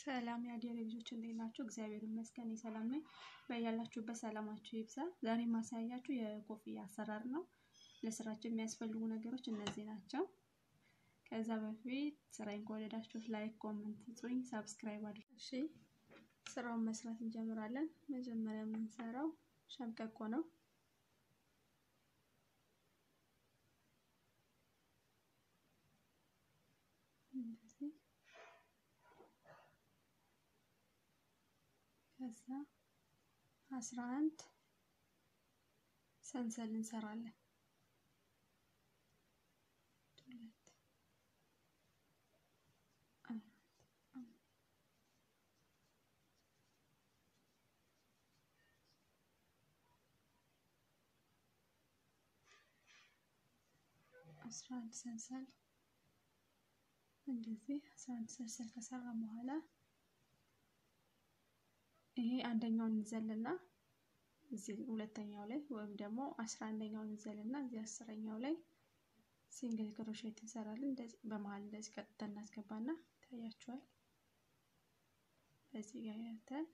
ሰላም የአዲያ ልጆች እንዴት ናችሁ? እግዚአብሔር ይመስገን ሰላም ነኝ። በያላችሁበት ሰላማችሁ ይብዛ። ዛሬ ማሳያችሁ የኮፍያ አሰራር ነው። ለስራችን የሚያስፈልጉ ነገሮች እነዚህ ናቸው። ከዛ በፊት ስራዬን ከወደዳችሁት ላይክ፣ ኮመንት ጽኝ፣ ሳብስክራይብ አድርጉ። እሺ ስራውን መስራት እንጀምራለን። መጀመሪያ የምንሰራው ሸምቀቆ ነው። እንደዚህ ከዛ አስራ አንድ ሰንሰል እንሰራለን። ሁለት አስራ አንድ ሰንሰል እንደዚህ አስራ አንድ ሰንሰል ከሰራን በኋላ ይሄ አንደኛውን እንዘልና እዚህ ሁለተኛው ላይ ወይም ደግሞ አስራ አንደኛውን እንዘልና እዚህ አስረኛው ላይ ሲንግል ክሮሼት እንሰራለን። እንደዚህ በመሀል እንደዚህ ቀጥታ እናስገባና ይታያችኋል። በዚህ ጋር ያተን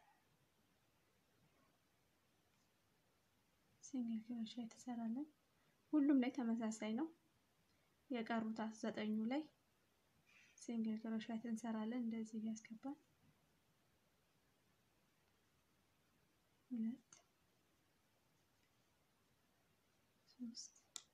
ሲንግል ክሮሼት እንሰራለን። ሁሉም ላይ ተመሳሳይ ነው። የቀሩት ዘጠኙ ላይ ሲንግል ክሮሼት እንሰራለን። እንደዚህ እያስገባን ሁለት ሶስት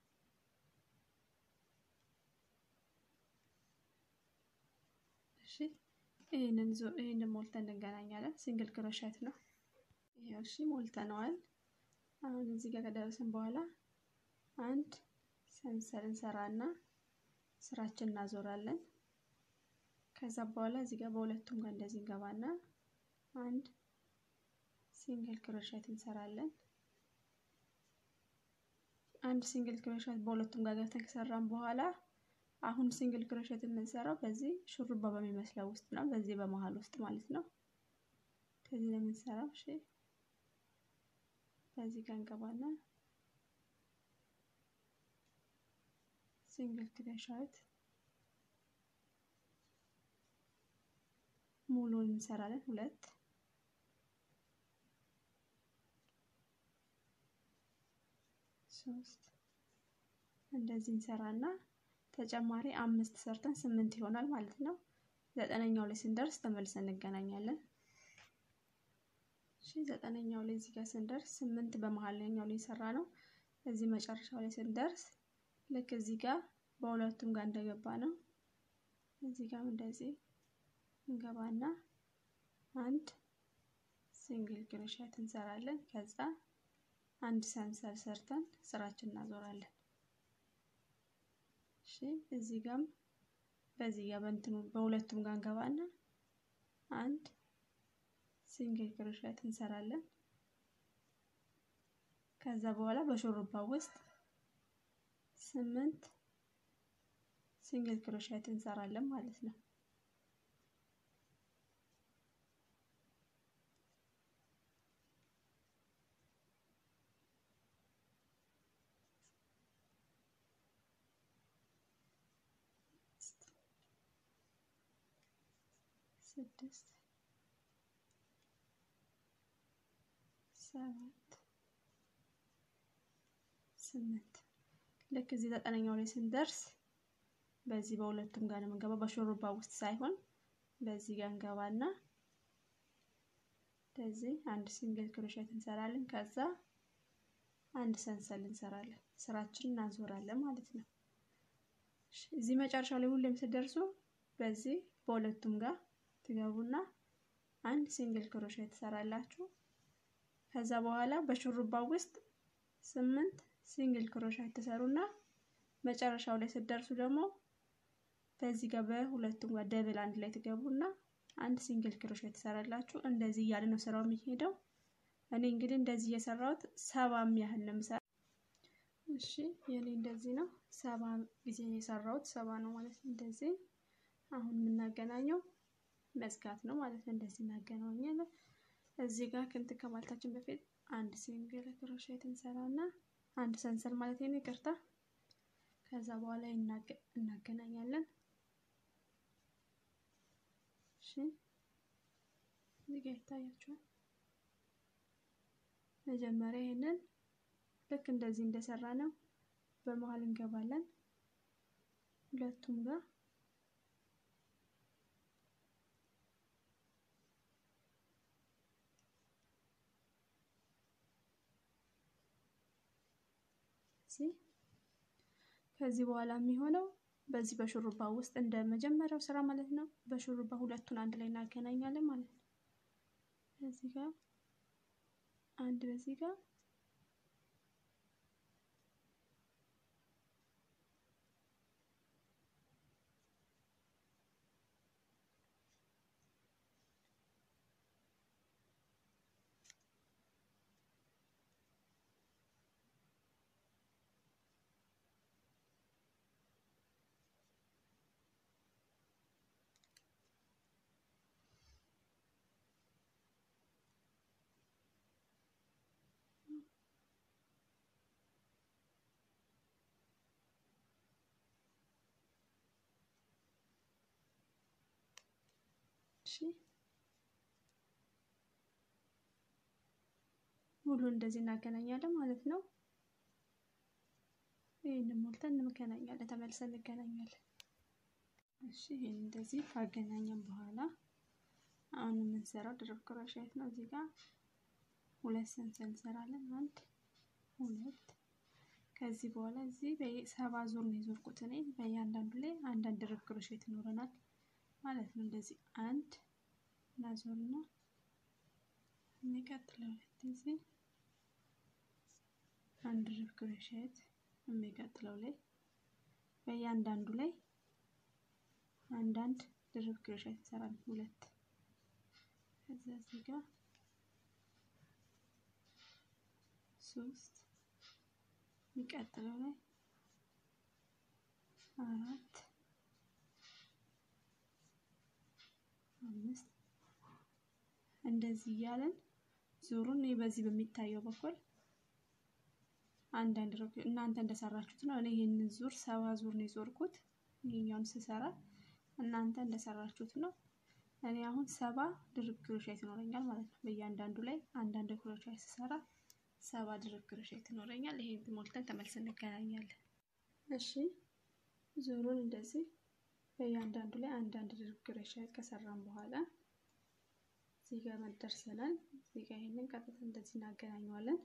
እሺ ይህንን ዞ ይህንን ሞልተን እንገናኛለን። ሲንግል ክሮሼት ነው ይሄው። እሺ ሞልተነዋል። አሁን እዚህ ጋር ከደረስን በኋላ አንድ ሰንሰል እንሰራና ስራችን እናዞራለን። ከዛ በኋላ እዚህ ጋር በሁለቱም ጋር እንደዚህ እንገባና አንድ ሲንግል ክሮሼት እንሰራለን። አንድ ሲንግል ክሮሼት በሁለቱም ጋር ገብተን ከሰራን በኋላ አሁን ሲንግል ክሮሼት የምንሰራው በዚህ ሹሩባ በሚመስለው ውስጥ ነው፣ በዚህ በመሀል ውስጥ ማለት ነው። ከዚህ ነው የምንሰራው። እሺ በዚህ ጋር እንገባና ሲንግል ክሮሼት ሙሉን እንሰራለን ሁለት ሶስት እንደዚህ እንሰራና ተጨማሪ አምስት ሰርተን ስምንት ይሆናል ማለት ነው። ዘጠነኛው ላይ ስንደርስ ተመልሰን እንገናኛለን። እሺ ዘጠነኛው ላይ እዚህ ጋር ስንደርስ ስምንት በመሀልኛው ላይ የሰራ ነው። እዚህ መጨረሻው ላይ ስንደርስ ልክ እዚህ ጋር በሁለቱም ጋር እንደገባ ነው። እዚህ ጋር እንደዚህ እንገባና አንድ ሲንግል ክሮሼት እንሰራለን ከዛ አንድ ሰንሰል ሰርተን ስራችን እናዞራለን። እሺ እዚህ ጋም በዚህ ጋር በእንትኑ በሁለቱም ጋር እንገባና አንድ ሲንግል ክሮሼት እንሰራለን። ከዛ በኋላ በሹሩባ ውስጥ ስምንት ሲንግል ክሮሼት እንሰራለን ማለት ነው። ስድስት ሰባት ስምንት ልክ እዚህ ዘጠነኛው ላይ ስንደርስ በዚህ በሁለቱም ጋር ነው የምንገባው፣ በሹሩባ ውስጥ ሳይሆን በዚህ ጋር እንገባና እንደዚህ አንድ ሲንግል ክሮሼት እንሰራለን። ከዛ አንድ ሰንሰል እንሰራለን። ስራችንን እናዞራለን ማለት ነው። እዚህ መጨረሻው ላይ ሁሌም ስትደርሱ በዚህ በሁለቱም ጋር ትገቡና አንድ ሲንግል ክሮሼት ትሰራላችሁ። ከዛ በኋላ በሹሩባው ውስጥ ስምንት ሲንግል ክሮሼት ትሰሩና መጨረሻው ላይ ስትደርሱ ደግሞ በዚህ ጋር በሁለቱም ጋር ደብል አንድ ላይ ትገቡና አንድ ሲንግል ክሮሼት ትሰራላችሁ። እንደዚህ እያለ ነው ስራው የሚሄደው። እኔ እንግዲህ እንደዚህ እየሰራሁት ሰባም ያህል ነው የምሰራው። እሺ የኔ እንደዚህ ነው። ሰባ ጊዜ የሰራሁት ሰባ ነው ማለት ነው። እንደዚህ አሁን የምናገናኘው መዝጋት ነው ማለት ነው። እንደዚህ እናገናኛለን። እዚህ ጋር ክንት ከማለታችን በፊት አንድ ሲንግል ክሮሼት እንሰራና አንድ ሰንሰል ማለት ነው፣ ይቅርታ። ከዛ በኋላ እናገናኛለን። እሺ እዚህ ጋር ይታያችኋል። መጀመሪያ ይሄንን ልክ እንደዚህ እንደሰራ ነው በመሀል እንገባለን ሁለቱም ጋር ከዚህ በኋላ የሚሆነው በዚህ በሹሩባ ውስጥ እንደ መጀመሪያው ስራ ማለት ነው። በሹሩባ ሁለቱን አንድ ላይ እናገናኛለን ማለት ነው። እዚህ ጋር አንድ በዚህ ጋር ሙሉ እንደዚህ እናገናኛለን ማለት ነው። ይህንን ሞልተን እንገናኛለን፣ ተመልሰን እንገናኛለን። እሺ ይህን እንደዚህ ካገናኘን በኋላ አሁን የምንሰራው ድርብ ክሮሼት ነው። እዚህ ጋር ሁለት ሰንሰል እንሰራለን። አንድ ሁለት። ከዚህ በኋላ እዚህ በሰባ ዙር ነው የዞርኩት እኔ። በእያንዳንዱ ላይ አንዳንድ ድርብ ክሮሼት ይኖረናል ማለት ነው። እንደዚህ አንድ እናዞርና የሚቀጥለው ሁለት ጊዜ አንድ ድርብ ክሮሼት የሚቀጥለው ላይ በእያንዳንዱ ላይ አንዳንድ ድርብ ክሮሼት እንሰራለን። ሁለት ከዛ እዚህ ጋር ሶስት የሚቀጥለው ላይ አራት አምስት እንደዚህ እያለን ዙሩን በዚህ በሚታየው በኩል አንዳንድ እናንተ እንደሰራችሁት ነው። እኔ ይህንን ዙር ሰባ ዙር ነው የዞርኩት። ይሄኛውን ስሰራ እናንተ እንደሰራችሁት ነው። እኔ አሁን ሰባ ድርብ ክሮሼት ይኖረኛል ማለት ነው። በእያንዳንዱ ላይ አንዳንድ ክሮሼት ስሰራ ሰባ ድርብ ክሮሼት ይኖረኛል። ይሄን ሞልተን ተመልሰን እንገናኛለን። እሺ ዙሩን እንደዚህ በእያንዳንዱ ላይ አንዳንድ ድርብ ክሮሼት ከሰራን በኋላ እዚህ ጋር ደርሰናል። እዚህ ጋር ይሄንን ቀጥታ እንደዚህ እናገናኘዋለን።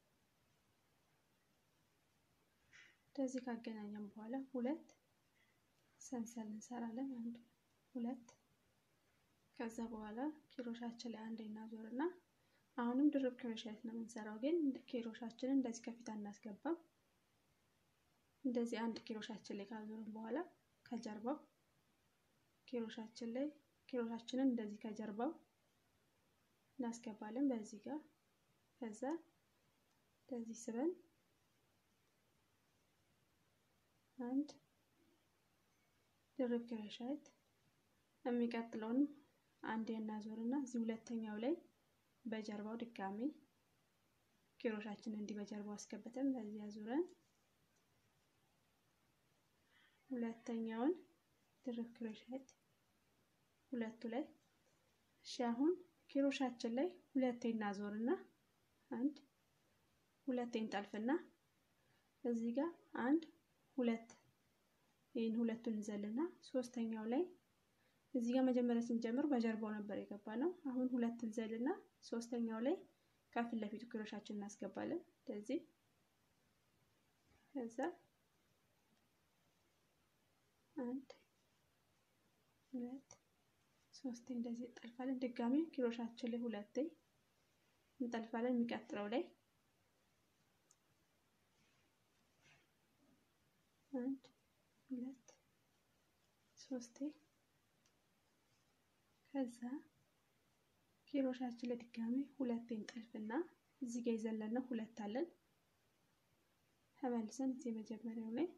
እንደዚህ ካገናኘን በኋላ ሁለት ሰንሰል እንሰራለን። አንድ ሁለት። ከዛ በኋላ ኪሮሻችን ላይ አንድ እናዞርና አሁንም ድርብ ክሮሼት ነው የምንሰራው፣ ግን ኪሮሻችንን እንደዚህ ከፊት አናስገባም። እንደዚህ አንድ ኪሮሻችን ላይ ካዞርን በኋላ ከጀርባው ኪሮሻችን ላይ ኪሮሻችንን እንደዚህ ከጀርባው እናስገባለን በዚህ ጋር ከዛ እንደዚህ ስበን አንድ ድርብ ክሮሼት የሚቀጥለውን አንድ እናዞርና እዚህ ሁለተኛው ላይ በጀርባው ድጋሚ ኪሮሻችንን እንዲህ በጀርባው አስገብተን በዚህ አዙረን ሁለተኛውን ድርብ ክሮሼት ሁለቱ ላይ እሺ አሁን ኪሮሻችን ላይ ሁለቴ እናዞርና አንድ ሁለቴ እንጠልፍና እዚህ ጋር አንድ ሁለት ይህን ሁለቱን እንዘልና ሶስተኛው ላይ እዚህ ጋር መጀመሪያ ስንጀምር በጀርባው ነበር የገባ ነው። አሁን ሁለት እንዘልና ሶስተኛው ላይ ከፊት ለፊቱ ክሮሻችን እናስገባለን እንደዚህ ከዛ አንድ ሁለት ሶስቴ እንደዚህ እንጠልፋለን። ድጋሚ ኪሮሻችን ላይ ሁለቴ እንጠልፋለን። የሚቀጥለው ላይ አንድ ሁለት ሶስቴ ከዛ ኪሮሻችን ላይ ድጋሚ ሁለቴ እንጠልፍና እዚህ ጋር የዘለነው ሁለት አለን። ተመልሰን እዚህ መጀመሪያው ላይ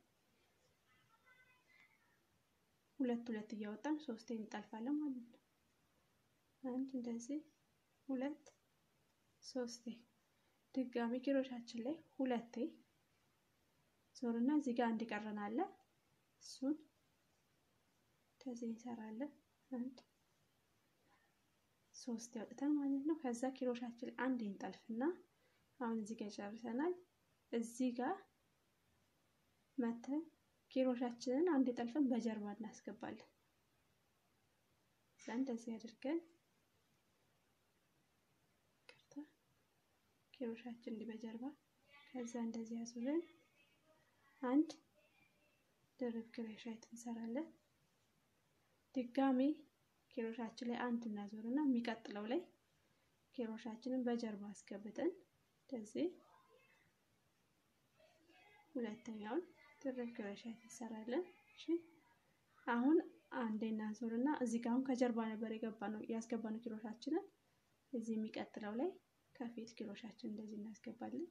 ሁለት ሁለት እያወጣን ሶስቴ እንጠልፋለን ማለት ነው። አንድ እንደዚህ ሁለት ሶስቴ ድጋሚ ኪሮሻችን ላይ ሁለቴ ዞርና እዚህ ጋር አንድ ቀረን አለ እሱን እንደዚህ እንሰራለን። አንድ ሶስት ያውጥተን ማለት ነው። ከዛ ኪሮሻችን አንድ እንጠልፍና አሁን እዚህ ጋር ጨርሰናል። እዚህ ጋር መተን ኪሮሻችንን አንድ ጠልፈን በጀርባ እናስገባለን። እንደዚህ አድርገን ኪሮሻችን እንዲህ በጀርባ ከዛ እንደዚህ ያዙልን አንድ ድርብ ክሮሼት እንሰራለን። ድጋሜ ኪሮሻችን ላይ አንድ እናዞርና የሚቀጥለው ላይ ኪሮሻችንን በጀርባ አስገብተን እንደዚህ ሁለተኛውን ድርብ ክሮሼት እንሰራለን። እሺ አሁን አንዴ እናዞርና እዚህ ጋር አሁን ከጀርባ ነበር የገባ ነው ያስገባ ነው ኪሮሻችንን እዚህ የሚቀጥለው ላይ ከፊት ኪሮሻችን እንደዚህ እናስገባለን።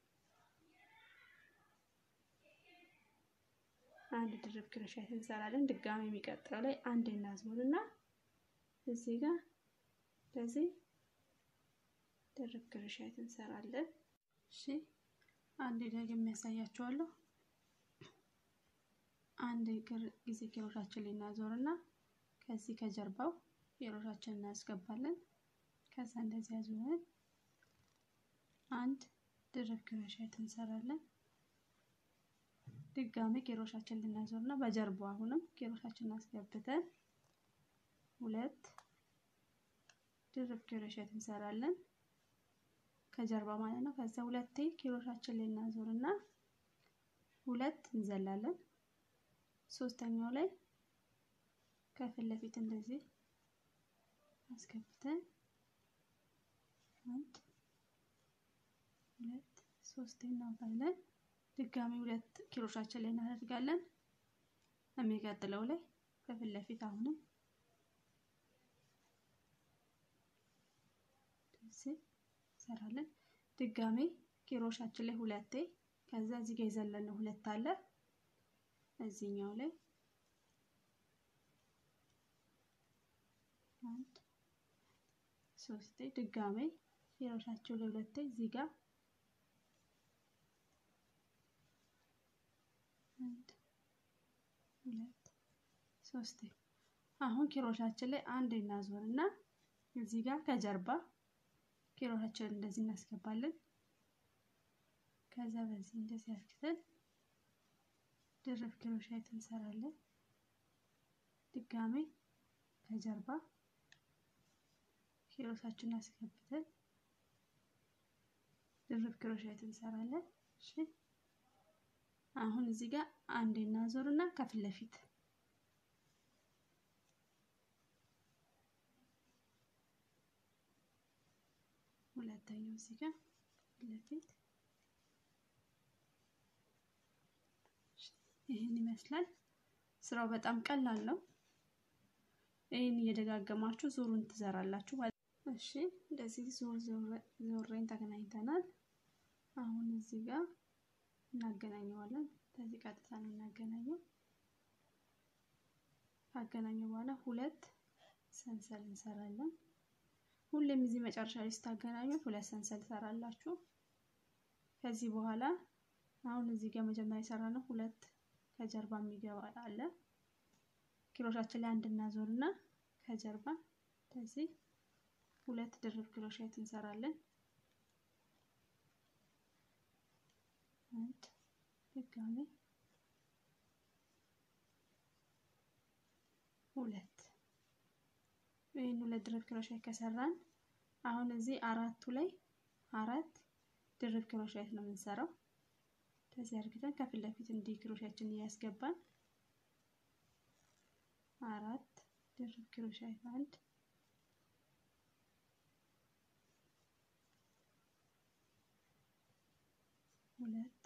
አንድ ድርብ ክሮሼት እንሰራለን። ድጋሚ የሚቀጥለው ላይ አንድ እናዝሙርና እዚህ ጋር እንደዚህ ድርብ ክሮሼት እንሰራለን። እሺ አንድ ደግሜ ያሳያችኋለሁ። አንድ ጊዜ ኪሮሻችን ላይ እናዞርና ከዚህ ከጀርባው ኪሮሻችን እናስገባለን። ከዛ እንደዚህ ያዙርን አንድ ድርብ ክሮሼት እንሰራለን። ድጋሚ ኪሮሻችን ልናዞር እና በጀርባው አሁንም ኪሮሻችን አስገብተን ሁለት ድርብ ክሮሼት እንሰራለን ከጀርባ ማለት ነው። ከዛ ሁለቴ ኪሮሻችን ላይ እናዞር እና ሁለት እንዘላለን። ሶስተኛው ላይ ከፊት ለፊት እንደዚህ አስገብተን አንድ ሁለት ሶስት እናውጣለን። ድጋሚ ሁለት ኪሮሻችን ላይ እናደርጋለን። የሚቀጥለው ላይ ከፊት ለፊት አሁንም እንደዚህ እንሰራለን። ድጋሚ ኪሮሻችን ላይ ሁለቴ ከዛ እዚህ ጋር የዘለነው ሁለት አለ እዚህኛው ላይ አንድ ሶስቴ ድጋሚ ኪሮሻቸው ላይ ሁለቴ እዚህ ጋር አንድ ሁለት ሶስቴ አሁን ኪሮሻችን ላይ አንድ እናዞር እና እዚህ ጋር ከጀርባ ኪሮሻችንን እንደዚህ እናስገባለን። ከዛ በዚህ እንደዚህ አስክተን ድርብ ክሮሼት እንሰራለን። ድጋሜ ከጀርባ ኪሮሳችንን አስገብተን ድርብ ክሮሼት እንሰራለን። እሺ አሁን እዚህ ጋር አንዴ እናዞርና ከፊት ለፊት ሁለተኛው እዚህ ጋር ፊት ለፊት ይህን ይመስላል። ስራው በጣም ቀላል ነው። ይህን እየደጋገማችሁ ዙሩን ትዘራላችሁ። እሺ እንደዚህ ዙር ዙሬን ተገናኝተናል። አሁን እዚህ ጋር እናገናኘዋለን። ከዚህ ቀጥታ ነው እናገናኘው። ካገናኘው በኋላ ሁለት ሰንሰል እንሰራለን። ሁሌም እዚህ መጨረሻ ላይ ስታገናኙት ሁለት ሰንሰል ትሰራላችሁ። ከዚህ በኋላ አሁን እዚህ ጋር መጀመሪያ የሰራ ነው ሁለት ከጀርባ የሚገባ አለ። ኪሮሻችን ላይ አንድ እናዞርና ከጀርባ እንደዚህ ሁለት ድርብ ክሮሼት እንሰራለን። አንድ ድጋሜ ሁለት ይህን ሁለት ድርብ ክሮሼት ከሰራን አሁን እዚህ አራቱ ላይ አራት ድርብ ክሮሼት ነው የምንሰራው። ከዚህ አድርገን ከፊት ለፊት እንዲህ ክሮሻችን እያስገባን አራት ድርብ ክሮሼት አንድ ሁለት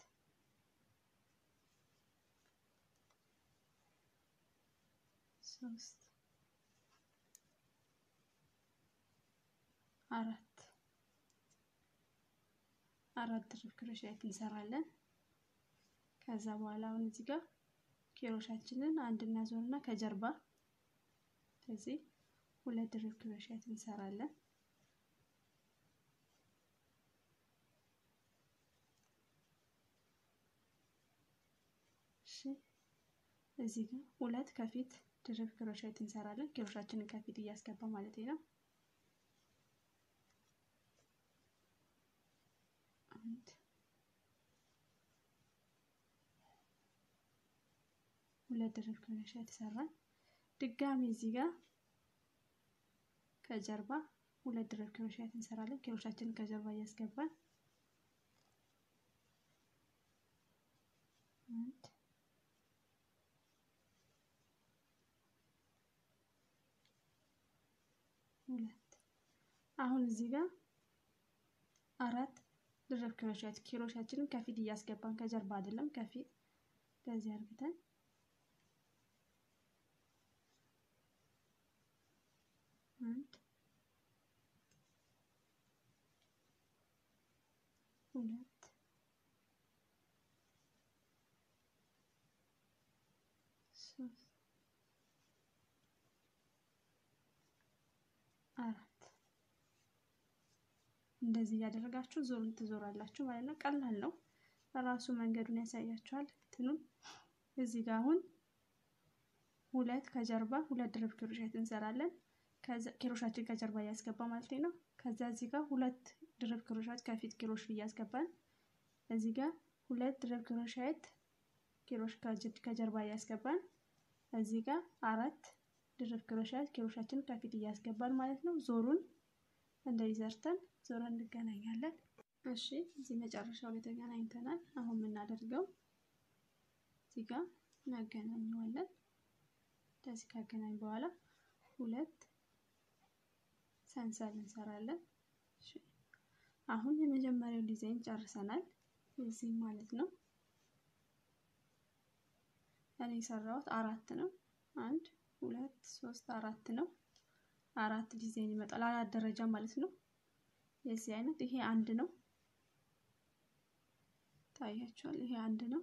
ሶስት አራት አራት ድርብ ክሮሼት እንሰራለን። ከዛ በኋላ አሁን እዚህ ጋር ኪሮሻችንን አንድ እናዞርና ከጀርባ ስለዚህ ሁለት ድርብ ክሮሼት እንሰራለን። እሺ እዚህ ጋር ሁለት ከፊት ድርብ ክሮሼት እንሰራለን። ኪሮሻችንን ከፊት እያስገባ ማለት ነው። አንድ ሁለት ድርብ ክሮሼት የተሰራን ድጋሚ እዚህ ጋር ከጀርባ ሁለት ድርብ ክሮሼት እንሰራለን። ክሮሻችንን ከጀርባ እያስገባን አንድ ሁለት አሁን እዚህ ጋር አራት ድርብ ክሮሼት ክሮሻችንን ከፊት እያስገባን ከጀርባ አይደለም ከፊት እንደዚህ አድርገን አንድ ሁለት ሶስት አራት እንደዚህ እያደረጋችሁ ዞሩን ትዞራላችሁ ማለት ነው። ቀላል ነው። ራሱ መንገዱን ያሳያችኋል። እንትኑን እዚህ ጋር አሁን ሁለት ከጀርባ ሁለት ድርብ ክሮሼት እንሰራለን። ኪሮሻችን ከጀርባ እያስገባ ማለት ነው። ከዛ እዚህ ጋር ሁለት ድርብ ክሮሼት ከፊት ኪሮሽ እያስገባን እዚህ ጋር ሁለት ድርብ ክሮሼት ኪሮሽ ከጀርባ እያስገባን እዚህ ጋር አራት ድርብ ክሮሼት ኪሮሻችን ከፊት እያስገባን ማለት ነው። ዞሩን እንደዚህ ሰርተን ዞረን እንገናኛለን። እሺ እዚህ መጨረሻው ላይ ተገናኝተናል። አሁን የምናደርገው እዚህ ጋር እናገናኘዋለን። እንደዚህ ካገናኝ በኋላ ሁለት ሰንሰል እንሰራለን። አሁን የመጀመሪያው ዲዛይን ጨርሰናል። እዚህ ማለት ነው። እኔ የሰራሁት አራት ነው። አንድ ሁለት ሶስት አራት ነው። አራት ዲዛይን ይመጣል። አራት ደረጃ ማለት ነው። የዚህ አይነት ይሄ አንድ ነው። ታያችኋል። ይሄ አንድ ነው።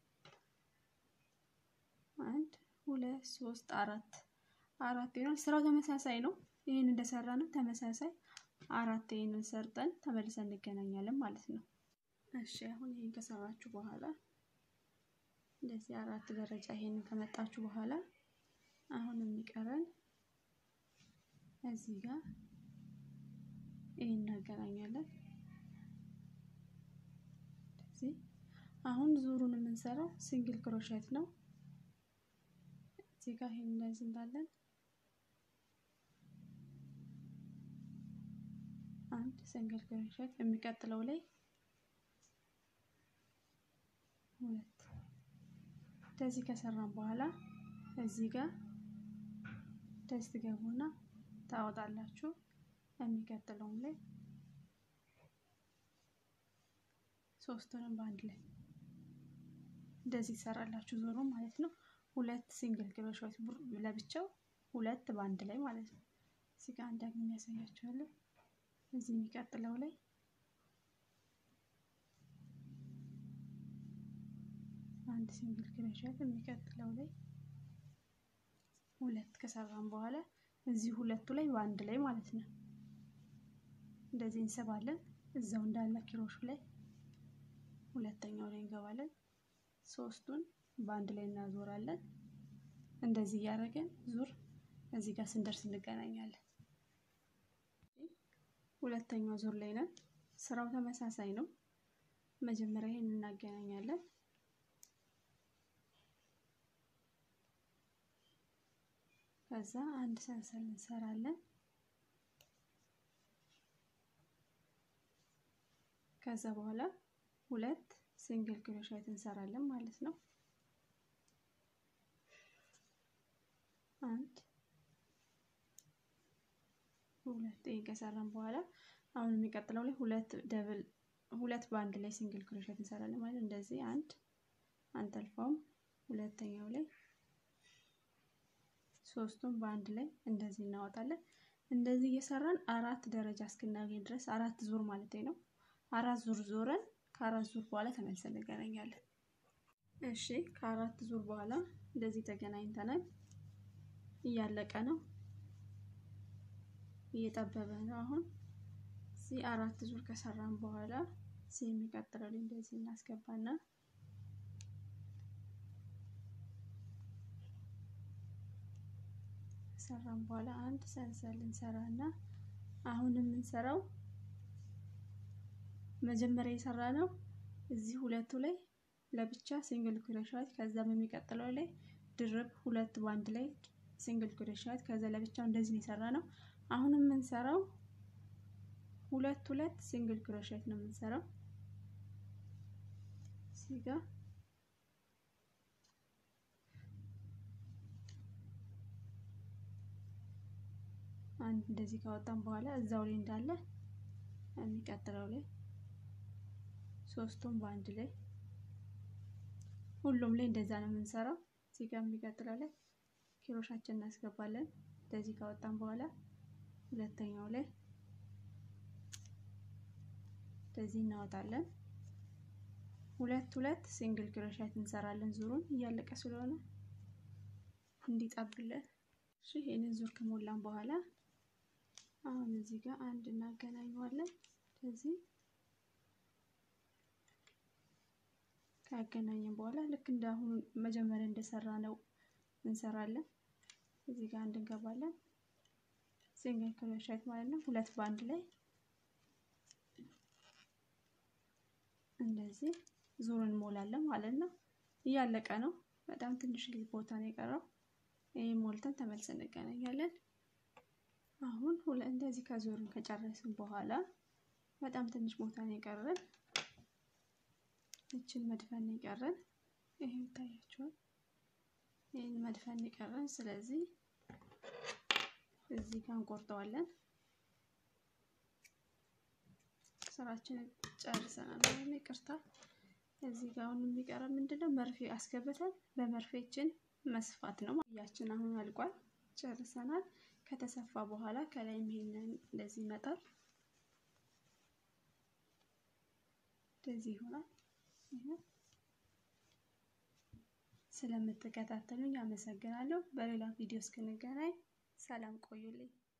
አንድ ሁለት ሶስት አራት አራት ይሆናል። ስራው ተመሳሳይ ነው። ይህን እንደሰራ ነው ተመሳሳይ አራት ይህንን ሰርጠን ተመልሰን እንገናኛለን ማለት ነው። እሺ አሁን ይህን ከሰራችሁ በኋላ እንደዚህ አራት ደረጃ ይሄንን ከመጣችሁ በኋላ አሁን የሚቀረን እዚህ ጋር ይሄን እናገናኛለን። እዚህ አሁን ዙሩን የምንሰራው ሲንግል ክሮሼት ነው። እዚህ ጋር ይሄን እንደዚህ እንዳለን አንድ ሲንግል ክሮሼት የሚቀጥለው ላይ ሁለት እንደዚህ ከሰራን በኋላ እዚህ ጋር ደስ ትገቡና ታወጣላችሁ። የሚቀጥለውም ላይ ሶስቱንም በአንድ ላይ እንደዚህ ይሰራላችሁ ዞሮ ማለት ነው። ሁለት ሲንግል ክሮሼት ለብቻው ሁለት በአንድ ላይ ማለት ነው። እዚህ ጋር አንድ የሚያሳያችኋለሁ። እዚህ የሚቀጥለው ላይ አንድ ሲንግል ክሮሼት የሚቀጥለው ላይ ሁለት ከሰራን በኋላ እዚህ ሁለቱ ላይ በአንድ ላይ ማለት ነው። እንደዚህ እንስባለን። እዛው እንዳለ ኪሮሹ ላይ ሁለተኛው ላይ እንገባለን። ሶስቱን በአንድ ላይ እናዞራለን። እንደዚህ እያደረገን ዙር እዚህ ጋር ስንደርስ እንገናኛለን። ሁለተኛው ዙር ላይ ነን። ስራው ተመሳሳይ ነው። መጀመሪያ ይሄን እናገናኛለን። ከዛ አንድ ሰንሰል እንሰራለን። ከዛ በኋላ ሁለት ሲንግል ክሮሼት እንሰራለን ማለት ነው። አንድ ሁለት ይሄን ከሰራን በኋላ አሁን የሚቀጥለው ላይ ሁለት ደብል ሁለት በአንድ ላይ ሲንግል ክሮሼት እንሰራለን ማለት እንደዚህ አንድ አንጠልፈውም። ሁለተኛው ላይ ሶስቱን በአንድ ላይ እንደዚህ እናወጣለን። እንደዚህ እየሰራን አራት ደረጃ እስክናገኝ ድረስ አራት ዙር ማለት ነው። አራት ዙር ዞረን ከአራት ዙር በኋላ ተመልሰን እንገናኛለን። እሺ ከአራት ዙር በኋላ እንደዚህ ተገናኝተናል። እያለቀ ነው፣ እየጠበበ ነው። አሁን እዚህ አራት ዙር ከሰራን በኋላ እዚህ የሚቀጥለው ላይ እንደዚህ እናስገባና ከሰራን በኋላ አንድ ሰንሰል እንሰራና አሁን የምንሰራው መጀመሪያ የሰራ ነው እዚህ ሁለቱ ላይ ለብቻ ሲንግል ክሮሼት ከዛ በሚቀጥለው ላይ ድርብ ሁለት ባንድ ላይ ሲንግል ክሮሼት ከዛ ለብቻው እንደዚህ የሰራ ነው። አሁን የምንሰራው ሁለት ሁለት ሲንግል ክሮሼት ነው የምንሰራው እዚህ ጋር አንድ እንደዚህ ካወጣን በኋላ እዛው ላይ እንዳለ የሚቀጥለው ላይ ሶስቱም በአንድ ላይ ሁሉም ላይ እንደዛ ነው የምንሰራው። እዚህ ጋር የሚቀጥለው ላይ ኪሮሻችን እናስገባለን። እንደዚህ ካወጣን በኋላ ሁለተኛው ላይ እንደዚህ እናወጣለን። ሁለት ሁለት ሲንግል ክሮሼት እንሰራለን። ዙሩን እያለቀ ስለሆነ እንዲጠብልን። እሺ ይሄንን ዙር ከሞላን በኋላ አሁን እዚህ ጋር አንድ እናገናኘዋለን። ስለዚህ ካገናኘን በኋላ ልክ እንደ አሁኑ መጀመሪያ እንደሰራ ነው እንሰራለን። እዚህ ጋር አንድ እንገባለን። ሲንግል ክሮሼት ማለት ነው። ሁለት በአንድ ላይ እንደዚህ ዙሩን እንሞላለን ማለት ነው። እያለቀ ነው። በጣም ትንሽ ቦታ ነው የቀረው። ይሄን ሞልተን ተመልሰን እንገናኛለን። አሁን ሁለት እንደዚህ ከዞርን ከጨረስን በኋላ በጣም ትንሽ ቦታ ነው የቀረን። እችን መድፈን ነው የቀረን። ይሄ ይታያችኋል። ይሄን መድፈን ነው የቀረን። ስለዚህ እዚህ ጋር እንቆርጠዋለን። ስራችንን ጨርሰናል። ይቅርታ እዚህ ጋር አሁን የሚቀረ ምንድነው? መርፌ አስገብተን በመርፌችን መስፋት ነው። ያችን አሁን አልቋል፣ ጨርሰናል። ከተሰፋ በኋላ ከላይም ይሄንን እንደዚህ ይመጣል። እንደዚህ ይሆናል። ስለምትከታተሉኝ አመሰግናለሁ። በሌላ ቪዲዮ እስክንገናኝ ሰላም ቆዩልኝ።